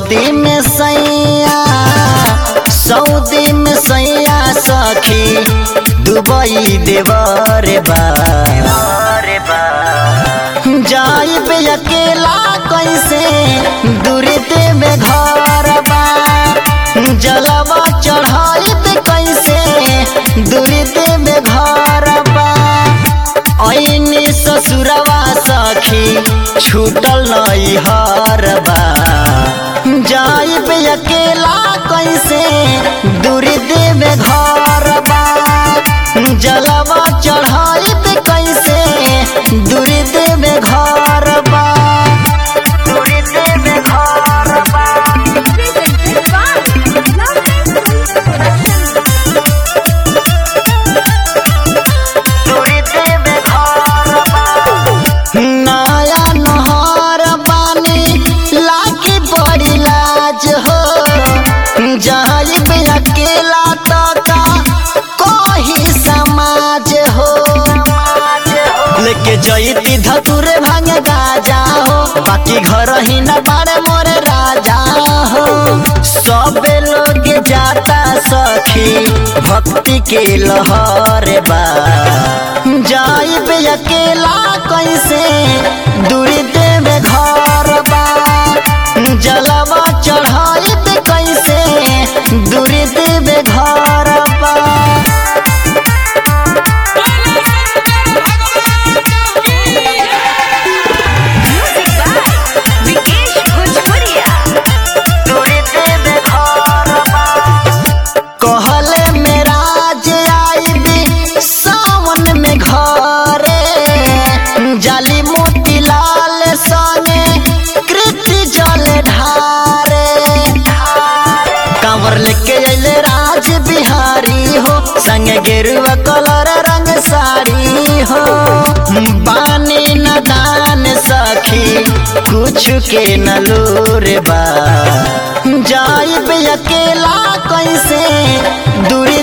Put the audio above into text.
Saudi में सैया Saudi में सैया सखी दुबई देवर बा जाइब अकेला कैसे दूरी देवे घर बा जलवा चढ़ाइब कैसे दूरी देवे घर बा ऐनी ससुरवा सखी छूटल नई हरबा जाइब अकेला कैसे दूरी देवे घर बा जलवा चढ़ाइब कैसे दूरी देवे घर बा दूरी देवे घर बा दूरी देवे घर बा नया नहर बानी लागे बड़ी लाज हो जाइब अकेला तो का कोही समाज हो लेके जईती धतुरे भांग गाजा हो बाकी घर ही न बारे मोरे राजा हो सबे लोग जाता सखी भक्ति के लहर बा जाइब अकेला कैसे दूरी देवे घर बा जलवा चढ़ाइब कैसे दूरी देवे घर बा Music by Vikesh Bhojpuria. दूरी देवे घर बा कहले मेरा जे आईबी सावन में घरे जाली मोती लाल संगे कृति जल ढारे कांवर लेके अइले राज बिहारी हो संगे गेरुआ कलर रंग साड़ी हो बानी न दान सखी कुछ के न लोर बा जाइब अकेला कैसे दूरी